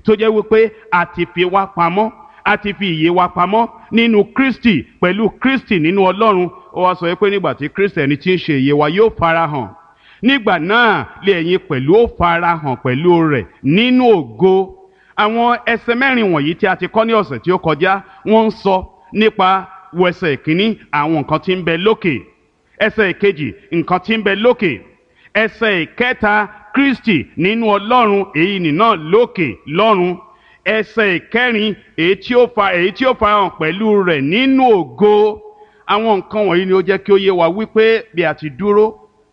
tó jẹ́ wípé a ti fi wá pamọ́ a ti fi ìyè wa pamọ́ nínú Kristi pẹ̀lú Kristi nínú Ọlọ́run ó wá sọ pé nígbà tí Kristi ẹni tí ń ṣe ìyè wa yóò farahàn nígbà náà lè ẹ̀yin pẹ̀lú ó farahàn pẹ̀lú rẹ̀ nínú ògo àwọn ẹsẹ̀ mẹ́rin wọ̀nyí tí a ti kọ́ ní ọ̀sẹ̀ tí ó kọjá wọ́n ń sọ nípa wẹsẹ̀ ìkíní àwọn nǹkan tí ń bẹ lókè ẹsẹ̀ ìkejì nǹkan tí ń bẹ lókè ẹsẹ̀ ìkẹta Kristi nínú Ọlọ́run èyí nìna lókè lọ́run ẹsẹ̀ ìkẹrin èyí tí ó fa èyí tí ó farahàn pẹ̀lú rẹ̀ nínú ògo àwọn nǹkan wọ̀nyí ni ó jẹ́ kí ó yé wa wípé bí a ti dúró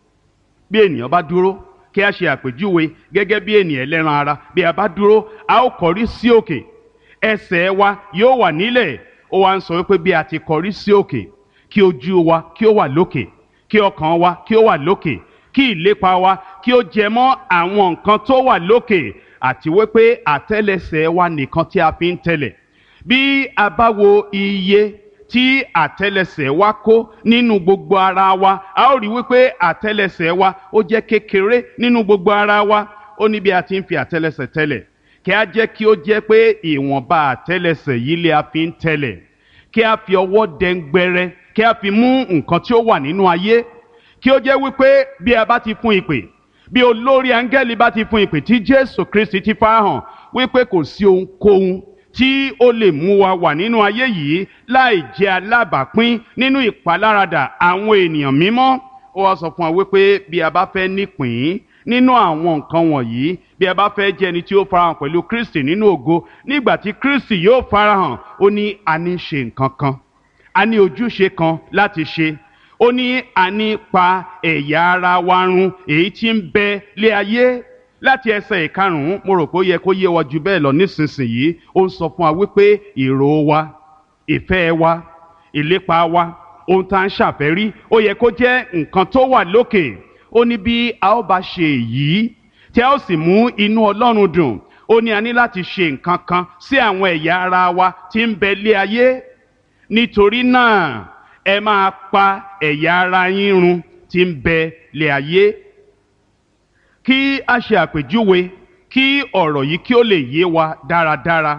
bí ènìyàn bá dúró kí a ṣe àpèjúwe gẹ́gẹ́ bí ènìyàn ẹlẹ́ran ara bí a bá dúró a ó kọrí sí òkè ẹsẹ̀ wa yóò wà nílẹ̀ ó wá ń sọ wípé bí a ti kọrí sí òkè kí ojú wa kí ó wà lókè kí ọkàn wa kí ó wà lókè kí ìlépa wa kí ó jẹ mọ́ àwọn nǹkan tó wà lókè àti wípé àtẹ́lẹsẹ̀ wa nìkan tí a fi ń tẹ̀lẹ̀ bí a bá wo iye tí àtẹ́lẹsẹ̀ wa kó nínú gbogbo ara wa a ó rí wípé àtẹ́lẹsẹ̀ wa ó jẹ́ kékeré nínú gbogbo ara wa ó ní bí a ti ń fi àtẹ́lẹsẹ̀ tẹ̀lẹ̀ kí a jẹ́ kí ó jẹ́ pé ìwọ̀nba àtẹ́lẹsẹ̀ yìí lè a fi ń tẹ̀lẹ̀ kí a fi ọwọ́ dẹ́ngbẹ́rẹ́ kí a fi mú nǹkan tí ó wà nínú ayé kí ó jẹ́ wípé bí a bá ti fún ìpè bí olórí áńgẹ́lì bá ti fún ìpè tí Jésù Kristi ti farahàn wípé kò sí ohunkóhun tí ó lè mú wa wà nínú ayé yìí láì jẹ́ alábàápín nínú ìpaláradà àwọn ènìyàn mímọ́ ó wá sọ fún wa wípé bí a bá fẹ́ nípìn nínú àwọn nǹkan wọ̀nyí bí a bá fẹ́ jẹ́ ẹni tí ó farahàn pẹ̀lú Kristi nínú ògo nígbà tí Kristi yóò farahàn ó ní a ní ṣe nǹkan kan a ní ojúṣe kan láti ṣe ó ní a ní pa ẹ̀yà ara wa run èyí tí ń bẹ lé ayé láti ẹsẹ̀ ìkarùn-ún mo rò pé ó yẹ kó yé wa jù bẹ́ẹ̀ lọ nísinsìnyí ó ń sọ fún wa wípé èrò wa ìfẹ́ wa ìlépa wa ohun tá à ń ṣàfẹ́rí ó yẹ kó jẹ́ nǹkan tó wà lókè ó ní bí a ó bá ṣe èyí tí a ó sì mú inú Ọlọ́run dùn ó ní a ní láti ṣe nǹkan kan sí àwọn ẹ̀yà ara wa tí ń bẹ lé ayé nítorí náà ẹ máa pa ẹ̀yà ara yín run tí ń bẹ lé ayé kí a ṣe àpèjúwe kí ọ̀rọ̀ yìí kí ó lè yé wa dáradára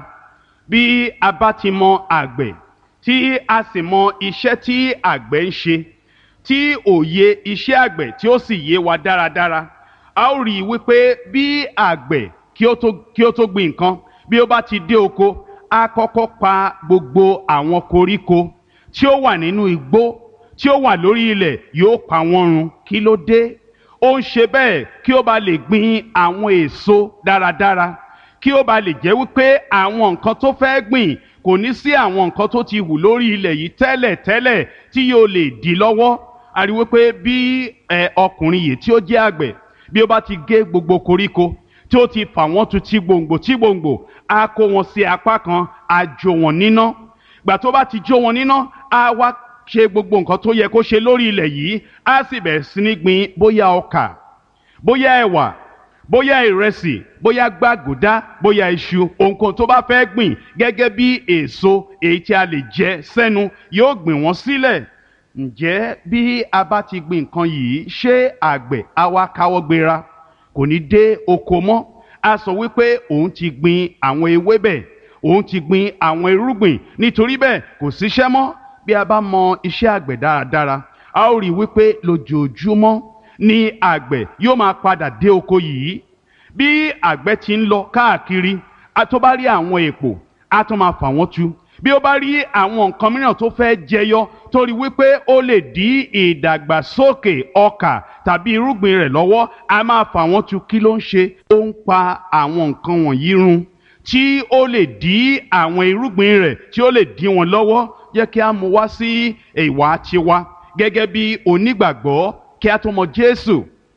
bí a bá ti mọ àgbẹ̀ tí a sì mọ iṣẹ́ tí àgbẹ̀ ń ṣe tí òye iṣẹ́ àgbẹ̀ tí ó sì yé wa dáradára a ó rí i wípé bí àgbẹ̀ kí ó tó kí ó tó gbin nǹkan bí ó bá ti dé oko a kọ́kọ́ pa gbogbo àwọn koríko tí ó wà nínú igbó tí ó wà lórí ilẹ̀ yóò pa wọ́n run kí ló dé ó ń ṣe bẹ́ẹ̀ kí ó bá lè gbin àwọn èso dáradára kí ó bá lè jẹ́ wípé àwọn nǹkan tó fẹ́ gbìn kò ní sí àwọn nǹkan tó ti hù lórí ilẹ̀ yìí tẹ́lẹ̀ tẹ́lẹ̀ tí yóò lè dí lọ́wọ́ a rí wípé bí ọkùnrin yìí tí ó jẹ́ àgbẹ̀ bí ó bá ti gé gbogbo koríko tí ó ti fà wọ́n tu tí gbòǹgbò tí gbòǹgbò á kó wọn sí apá kan á jó wọn níná gbà tó bá ti jó wọn níná á wá ṣe gbogbo nǹkan tó yẹ kó ṣe lórí ilẹ̀ yìí á sì bẹ̀rẹ̀ sí ní gbin bóyá ọkà bóyá ẹ̀wà bóyá ìrẹsì bóyá gbàgùdá bóyá iṣu ohunkóhun tó bá fẹ́ gbìn gẹ́gẹ́ bí èso èyí tí a lè jẹ sẹ́nu yóò gbìn wọ́n sílẹ̀ ǹjẹ́ bí a bá ti gbin nǹkan yìí ṣé àgbẹ̀ á wá káwọ́ gbéra kò ní dé oko mọ́ a sọ wípé òun ti gbin àwọn ewébẹ̀ òun ti gbin àwọn irúgbìn nítorí bẹ́ẹ̀ kò síṣẹ́ mọ́ bí a bá mọ iṣẹ́ àgbẹ̀ dáradára a ó rí i wípé lójoojúmọ́ ni àgbẹ̀ yóò máa padà dé oko yìí bí àgbẹ̀ ti ń lọ káàkiri a tó bá rí àwọn èpò a tó máa fà wọ́n tu bí ó bá rí àwọn nǹkan mìíràn tó fẹ́ jẹyọ torí wípé ó lè dí ìdàgbàsókè ọkà tàbí irúgbìn rẹ̀ lọ́wọ́ a máa fà wọ́n tu kí ló ń ṣe ó ń pa àwọn nǹkan wọ̀nyí run tí ó lè dí àwọn irúgbìn rẹ̀ tí ó lè dí wọn lọ́wọ́ jẹ́ kí a mú wá sí ìwà tiwa gẹ́gẹ́ bí onígbàgbọ́ kí a tó mọ Jésù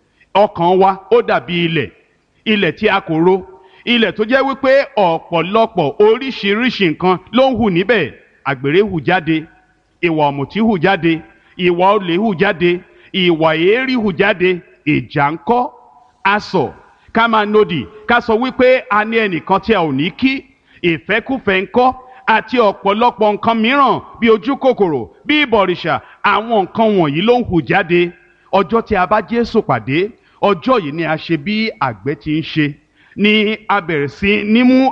ọkàn wa ó dàbí ilẹ̀ ilẹ̀ tí a kò ro ilẹ̀ tó jẹ́ wípé ọ̀pọ̀lọpọ̀ oríṣiríṣi nǹkan ló ń hù níbẹ̀ àgbèrè hù jáde ìwà ọ̀mùtí hù jáde ìwà olè hù jáde ìwà èérí hù jáde ìjà ńkọ́ asọ̀ ká máa nodì ká sọ wípé a ní ẹnìkan tí a ò ní kí ìfẹ́kùfẹ́ ńkọ́ àti ọ̀pọ̀lọpọ̀ nǹkan mìíràn bí ojú kòkòrò bí ìbọ̀rìṣà àwọn nǹkan wọ̀nyí ló ń hù jáde ọjọ́ tí a bá Jésù pàdé ọjọ́ yìí ni a ṣe bí àgbẹ̀ ti ń ṣe ni a bẹ̀rẹ̀ sí ní mú